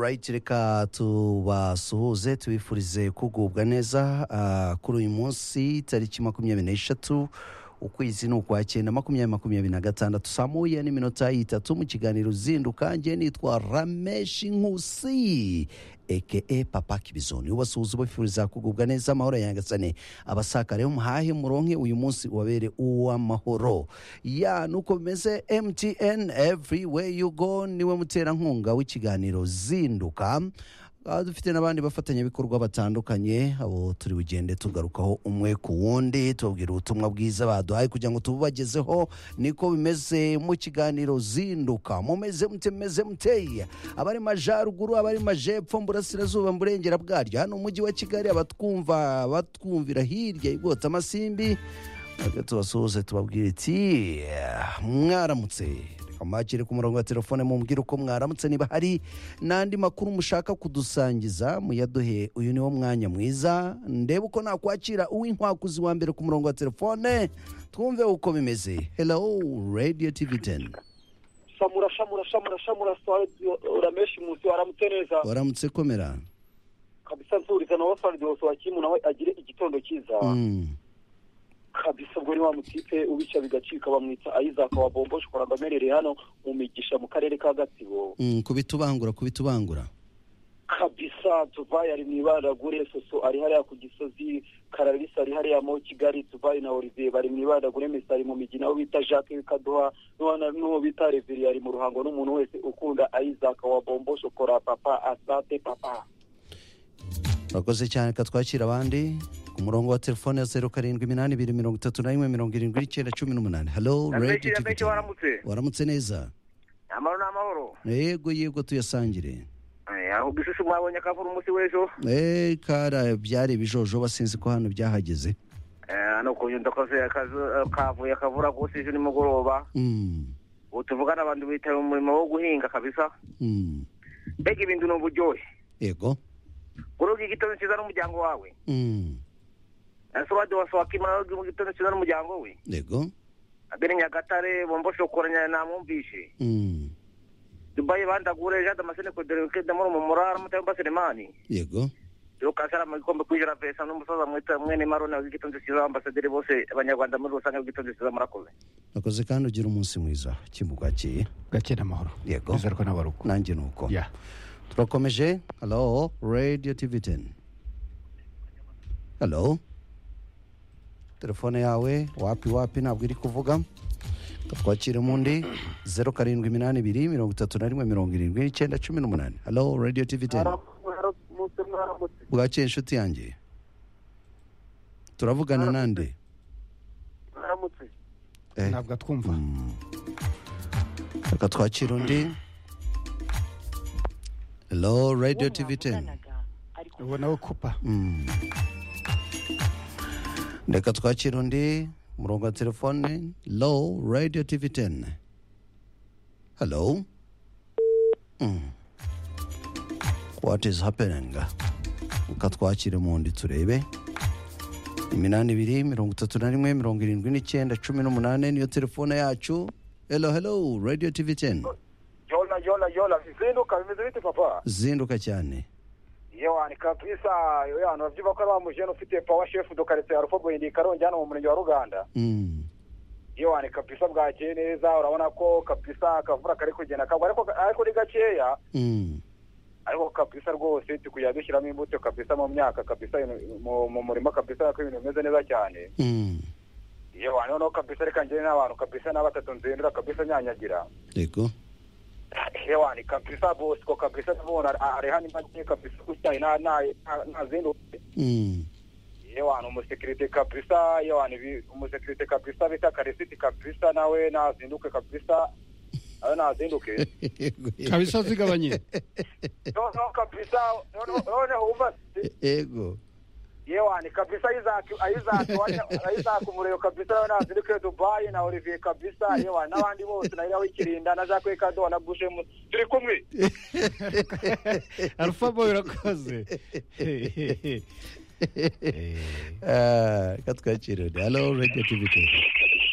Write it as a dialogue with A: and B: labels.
A: rayiti reka tubasuhuze tubifurize kugubwa neza ah, kuri uyu munsi tariki makumyabiri n'eshatu ukwezi ni ukwakenda makumyabiri makumyabiri na gatandatu saa moya n'iminota itatu mu kiganiro zinduka njye nitwa rameshi nkusi eke papa kibizoni ubasuhuza ubifuriza kugubwa neza amahoro ya nyagasane abasakare muhahe muronke uyu munsi ubabere uw'amahoro ya nuko bimeze mtn everywhere you go niwe muterankunga w'ikiganiro zinduka Ah, dufite n'abandi bafatanyabikorwa batandukanye abo turi bugende tugarukaho umwe ku wundi tubabwira ubutumwa bwiza baduhaye kugira ngo tububagezeho niko bimeze mu kiganiro zinduka mumeze mute mumeze muteye abari mu majyaruguru abari mu majyepfo mu burasirazuba mu burengera bwaryo hano umujyi wa kigali abatwumva batwumvira hirya igota amasimbi reka tubasuhuze tubabwire iti mwaramutse reka mwakire ku murongo wa telefone mumbwire uko mwaramutse niba hari n'andi makuru mushaka kudusangiza muyaduhe uyu niwo mwanya mwiza ndebe uko nakwakira uw'inkwakuzi wa mbere ku murongo wa telefone twumve uko bimeze hello radio tv 10
B: shamura shamura shamura shamura swaridi urameshi munsi waramutse neza
A: waramutse komera
B: kabisa nsuriza nawe swaridi wose wakimu nawe agire igitondo cyiza
A: Mm.
B: kabisa ubwo ni wa mutipe ubica bigacika bamwita ayizaka wa bombo shokora ngo amerereye hano mu migisha mu karere ka gatsibo
A: Mm, kubitubangura kubitubangura
B: kabisa tuvayi ari mu ibandagure soso ari hariya ku gisozi kararisa ari hariya mu kigali tuvayi na olivier bari mu ibandagure mesi ari mu migi nawe bita jacques w'ikaduha n'uwo- n'uwo bita reveri ari mu ruhango n'umuntu wese ukunda ayizaka wa bombo shokora papa asante papa
A: urakoze cyane reka twakira abandi ku murongo wa telefone ya zeru karindwi iminani ibiri mirongo itatu na rimwe mirongo irindwi n'icyenda cumi n'umunani halo
C: Ndabeshye,
A: Radio TV
C: ndabeshye,
A: 10.
C: waramutse.
A: waramutse neza
C: amahoro ni amahoro
A: yego yego tuyasangire
C: Eh, aho gishushu mwabonye akavura umunsi w'ejo
A: Eh, kara byari ibijojo basinzi ko hano byahageze
C: Eh, hano ku nyundo kaze- kazu- eh, kavuye akavura rwose ejo nimugoroba
A: Mm,
C: ubu tuvugana abantu bitaye mu murimo wo guhinga kabisa
A: mm.
C: mbega ibintu ni uburyohe
A: yego
C: kuri ubu igitondo cyiza n'umuryango wawe
A: Mm,
C: asobade wasohakimana mu gitondo cyiza n'umuryango we
A: yego
C: abere nyagatare bombo shokoranya namwumvishe
A: Mm,
C: dubaye bandagure jean damascene koderike damoro mu murara mutayo baselemani
A: yego
C: rukasara mu gikombe kwinjira pesa n'umusaza mwita mwene marone w'igitondo cyiza ambasaderi bose abanyarwanda muri rusange w'igitondo cyiza murakoze
A: urakoze kandi ugire umunsi mwiza kimugwakiye
D: gakera amahoro
A: yego
D: neza ariko n'abaruko
A: nanjye ni uko
D: ya
A: turakomeje halo radio tv 10 halo telefone yawe wapi wapi ntabwo iri kuvuga twakire undi zeru karindwi iminani ibiri mirongo itatu na rimwe mirongo irindwi n'icyenda cumi n'umunani halo radio tv 10
B: mwaramutse mwaramutse
A: bwakeye inshuti yanjye turavugana nande
B: mwaramutse
A: Eh,
D: ntabwo atwumva
A: mm. reka twakire undi halo radio tv 10
D: uwo nawe kupa
A: Mm. reka twakira undi umurongo wa telefone low radio tv 10 hello mm. what is happening reka twakire mu wundi turebe iminani ibiri mirongo itatu na rimwe mirongo irindwi n'icyenda cumi n'umunani niyo telefone yacu hello hello radio tv 10
B: yola yola yola zinduka bimeze bite papa
A: zinduka cyane
B: iyo ni kabisa yano urabyumva ko ari wa mujene ufite pawa shefu do karite ya rufobwe ndi karongi hano mu murenge wa ruganda
A: mm.
B: iyo wani kabisa bwakeye neza urabona ko kabisa akavura kari kugenda kagwa ariko ariko ni gakeya
A: Mm.
B: ariko kabisa rwose tukujya dushyiramo imbuto kabisa mu myaka kabisa ibintu- mu mu murima kabisa ko ibintu bimeze neza cyane
A: Mm.
B: iyo wani noneho kabisa reka ngire n'abantu kabisa n'abatatu nzindura kabisa nyanyagira
A: yego
B: iyo wani kabisa bosco kabisa ndabona ari hano imbageye kabisa gutyaye nta nta- nta- ntazinduke
A: mm.
B: iyo wani umusekirite kabisa iyo wani bi- umusekirite kabisa bita karisiti kabisa nawe nazinduke kabisa nawe nazinduke
A: Yego, yego.
D: kabisa zigabanye
B: noneho kabisa noneho- noneho wumva
A: yego
B: yewani kabisa ayizaki ayizaki wanya- ayizaki umuriro kabisa nawe nazinduke dubayi na olivier kabisa yewani n'abandi bose na iraho ikirinda na jacques kadoha na bushe Mu- turi kumwe
D: arufa boy urakoze
A: Ah, reka twakire undi halo radio tv 10